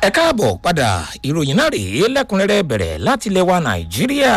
ẹ káàbọ̀ padà ìròyìn náà rèé lẹ́kùnrẹ́rẹ́ bẹ̀rẹ̀ láti ilẹ̀ wa nàìjíríà.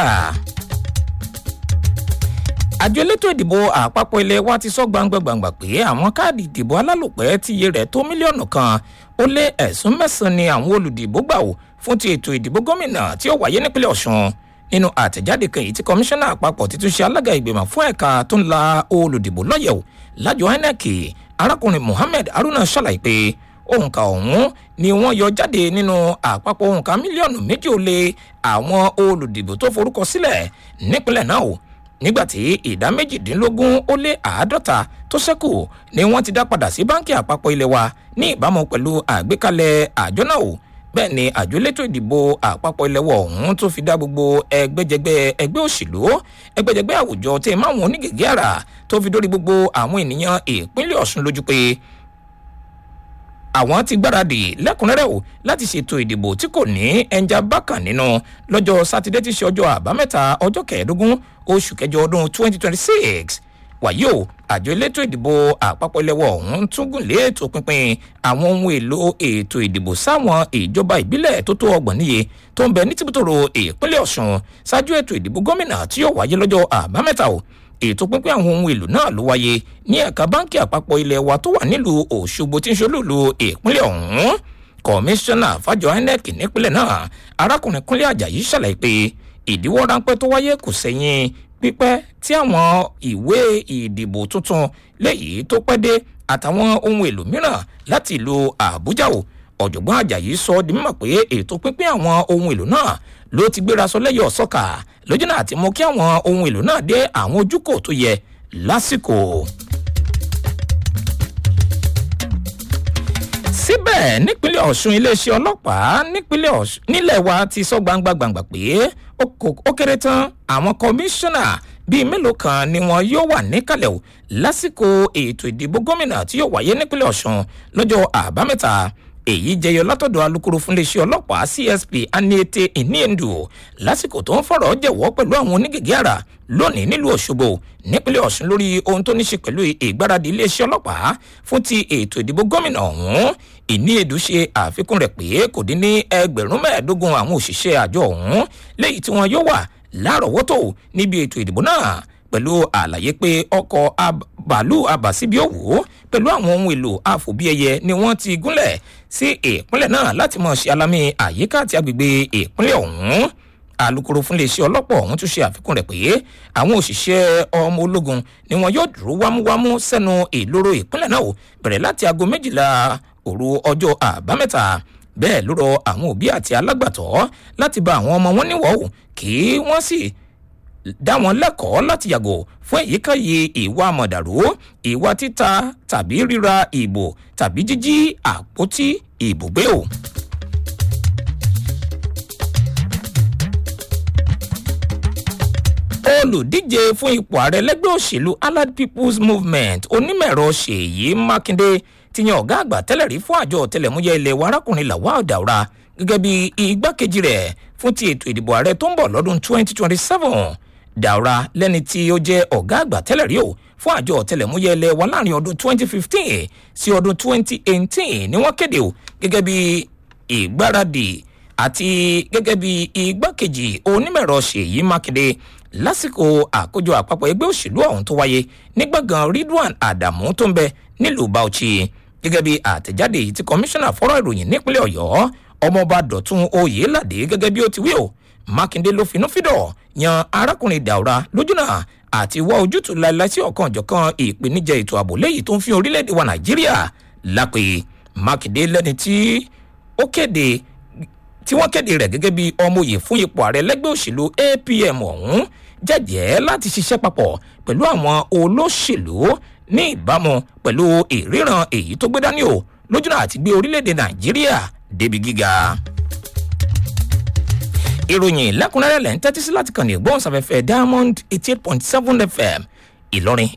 àjọ elétò ìdìbò àpapọ̀ ilé wa ti sọ gbangba-gbangba pé àwọn káàdì ìdìbò alálòpẹ́ tí iye rẹ̀ tó mílíọ̀nù kan ó lé ẹ̀sùn mẹ́sàn-án ni àwọn olùdìbò gbà wò fún ti ètò ìdìbò gómìnà tí ó wáyé nípínlẹ̀ ọ̀ṣun nínú àtẹ̀jáde kan èyí tí kọmíṣánná àpapọ̀ títún ṣe alága ìgbìmọ̀ fún ẹ̀ka tó ń la olùdìbò lọ́yẹ̀wò lájọ inec arákùnrin mohammed haruna ṣàlàyé pé òǹkà ọ̀hún ni wọ́n yọ jáde nínú àpapọ̀ òǹkà mílíọ̀nù méjì ó lé àwọn olùdìbò tó forúkọ sílẹ̀ nípínlẹ̀ náà o nígbàtí ìdá méjìdínlógún ó lé àádọ́ta tó ṣẹ́kù ni wọ́n ti dá padà sí báńkì àpapọ̀ ilé wa ní ìbámu pẹ̀lú àgbékalẹ̀ àjọ náà o bẹ́ẹ̀ ni àjọ elétò ìdìbò àpapọ̀ ilẹ̀wọ̀ ọ̀hún tó fi dá gbogbo ẹgbẹ́jẹgbẹ́ ẹgbẹ́ òṣèlú ẹgbẹ́jẹgbẹ́ àwùjọ tẹ máwọn onígègé àrà tó fi dórí gbogbo àwọn ènìyàn ìpínlẹ̀ ọ̀ṣun lójú pé àwọn ti gbáradì lẹ́kùnrẹ́rẹ́ o láti ṣètò ìdìbò tí kò ní ẹnjà bákan nínú lọ́jọ́ sátidé tí ṣe ọjọ́ àbámẹ́ta ọjọ́ kẹẹ̀ẹ́dógún oṣù kẹjọ ọdún 2026 wàyí o àjọ elétò ìdìbò àpapọ̀ ilẹ̀wọ̀ ọ̀hún tún gùn lé ètò pinpin àwọn ohun èlò ètò ìdìbò sáwọn ìjọba ìbílẹ̀ tó tó ọgbọ̀n níye tó ń bẹ ní tìbútòrò ìpínlẹ̀ ọ̀sùn ṣáájú ètò ìdìbò gómìnà tí yóò wáyé lọ́jọ́ àbámẹ́ta o ètò pínpín àwọn ohun èlò náà ló wáyé ní ẹ̀ka báńkì àpapọ̀ ilẹ̀ wa tó wà nílùú òṣogbo tí ń ṣolúlu ìpínlẹ̀ ọ̀hún kọmíṣánná fàjọ inec nípínlẹ̀ náà arákùnrin kúnlẹ̀ ajayi ṣàlàyé pé ìdíwọ́ ráńpẹ́ tó wáyé kò sẹ́yìn pípẹ́ tí àwọn ìwé ìdìbò tuntun léyìí tó pẹ́ dé àtàwọn ohun èlò mìíràn láti ìlú àbújá o ọ̀jọ̀gbọ́n ajayi sọ di mímọ̀ pé ètò pínpín àwọn ohun èlò náà ló ti gbéra sọ lẹ́yọ̀ sọ́kà lójú náà ti mú kí àwọn ohun èlò náà dé àwọn ojúkò tó yẹ lásìkò. síbẹ̀ nípínlẹ̀ ọ̀ṣun iléeṣẹ́ ọlọ́pàá nípínlẹ̀ ọ̀ṣun nílẹ̀ wa ti sọ gbangba gbangba pé ó kéré tán àwọn kọmíṣánná bíi mélòó kan ni wọn yóò wà níkàlẹ̀ o lásìkò ètò ìdìbò gómìnà tí yóò wáyé nípínlẹ̀ ọ̀ṣun lọ́jọ́ àbámẹ́ta èyí jẹyọ látọ̀dọ̀ alūkkóró fún iléeṣẹ́ ọlọ́pàá csp aniete eniendu lásìkò tó ń fọ̀rọ̀ jẹ̀wọ́ pẹ̀lú àwọn onígègé àrà lónìí nílùú ọ̀ṣọ́gbó nípínlẹ̀ ọ̀ṣun lórí ohun tó ní ṣe pẹ̀lú ìgbáradì iléeṣẹ́ ọlọ́pàá fún ti ètò ìdìbò gómìnà ọ̀hún ìníyèdú ṣe àfikún rẹ̀ pé kò dín ní ẹgbẹ̀rún mẹ́ẹ̀ẹ́dógún àwọn òṣìṣẹ́ àjọ ọ̀hún léyìí tí wọn yóò wà lárọ̀ọ́wọ́tò níbi ètò ìdìbò náà pẹ̀lú àlàyé pé ọkọ̀ bàálù àbàsíbí òwò pẹ̀lú àwọn ohun èlò àfòbíẹyẹ ni wọ́n ti gúnlẹ̀ sí ìpínlẹ̀ náà láti mọ̀ ṣe alámì àyíká àti agbègbè ìpínlẹ̀ ọ̀hún alūkkóró fún iléeṣẹ́ ọlọ́pàá ọ̀hún tún ṣe àfikún rẹ̀ pé àwọn òṣìṣẹ́ ọmọ ológun ni wọn yóò dúró wámúwámú sẹ́nu ìloro ìpínlẹ̀ náà bẹ̀rẹ̀ láti aago méjìlá òru ọjọ́ àbámẹ́ta bẹ́ẹ̀ ló rọ àwọn òbí àti alágbàtọ́ láti bá àwọn ọmọ wọn níwọ̀ kí wọ́n sì dá wọn lẹ́kọ̀ọ́ láti yàgò fún èyíkéyìí ìwà mọ̀dàrú ìwà títa tàbí ríra ìbò tàbí jíjí àpótí ìbò gbé o. olùdíje fún ipò ààrẹ lẹ́gbẹ́ òṣèlú allied people's movement onímọ̀ẹ̀rọ ṣèyí mákindé ti yan ọ̀gá àgbà tẹ́lẹ̀ rí fún àjọ ọ̀tẹlẹ̀múyẹ́ ilẹ̀ wa arákùnrin lawal daura gẹ́gẹ́ bí igbákejì rẹ̀ fún ti ètò ìdìbò ààrẹ tó ń bọ̀ lọ́dún 2027 daura lẹ́ni tí ó jẹ́ ọ̀gá àgbà tẹ́lẹ̀ rí o fún àjọ ọ̀tẹlẹ̀múyẹ́ ilẹ̀ wa láàrin ọdún 2015 sí ọdún 2018 ni wọ́n kéde o gẹ́gẹ́ bí ìgbáradì àti gẹ́gẹ́ bí igbákejì onímọ̀ẹ̀rọ ṣèyí mákindé lásìkò àkójọ àpapọ̀ ẹgbẹ́ òṣèlú ọ̀hún tó wáyé ní gbọ̀ngàn ridwan adamu tó ń bẹ nílùú bauchi gẹ́gẹ́ bí àtẹ̀jáde yìí ti kọmíṣánná fọ́rọ̀ ìròyìn nípínlẹ̀ ọ̀yọ́ ọmọọba dọ̀tún oyèládé gẹ́gẹ́ bí ó ti wí o mákindé ló finú fídọ̀ yan arákùnrin daura lójúnà àti wá ojútùú láìláì sí ọ̀kan ọ̀jọ̀kan ìpèníjà ètò ààbò léyìí tó ń fi orílẹ̀-èdè wa nàìjíríà lápè mákindé lẹ́ni tí ó kéde tí wọ́n kéde rẹ̀ gẹ́gẹ́ bí ọmọye fún ipò ààrẹ lẹ́gbẹ́ òṣèlú apm ọ̀hún jẹ́jẹ́ láti ṣiṣẹ́ papọ̀ pẹ̀lú àwọn olóṣèlú ní ìbámu pẹ̀lú ìríran èyí tó gbé dání o lójúnà àti gbé orílẹ̀-èdè nàìjíríà débi gíga. ìròyìn lẹ́kùnrẹ́rẹ́ lẹ́ ń tẹ́tí sí láti kàn ní ìgbóhùnsáfẹ́fẹ́ diamond eighty eight point seven fm ìlọrin